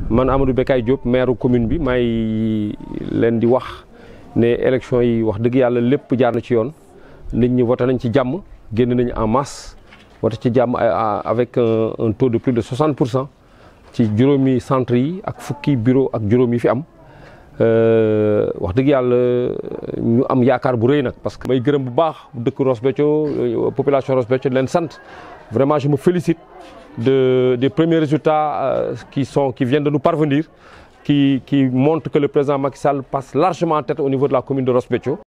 man Amadou Bekay Diop maire commune bi may leen di wax ne élection yi wax dëgg yàlla lépp jaar na ci yoon nit ñi voté nañ ci jàmm génn nañ en masse voté ci jàmm avec un taux de plus de 60 pour cent ci juróomi centre yi ak fukki bureau ak juróom yi fi am wax dëgg yàlla ñu am yaakaar bu rëy nag parce que may gërëm bu baax dëkk Ross Béthio population Ross Béthio leen sant vraiment je me félicite de des premiers résultats qui sont qui viennent de nous parvenir qui qui montrent que le président Macky Sall passe largement en tête au niveau de la commune de Ross Béthio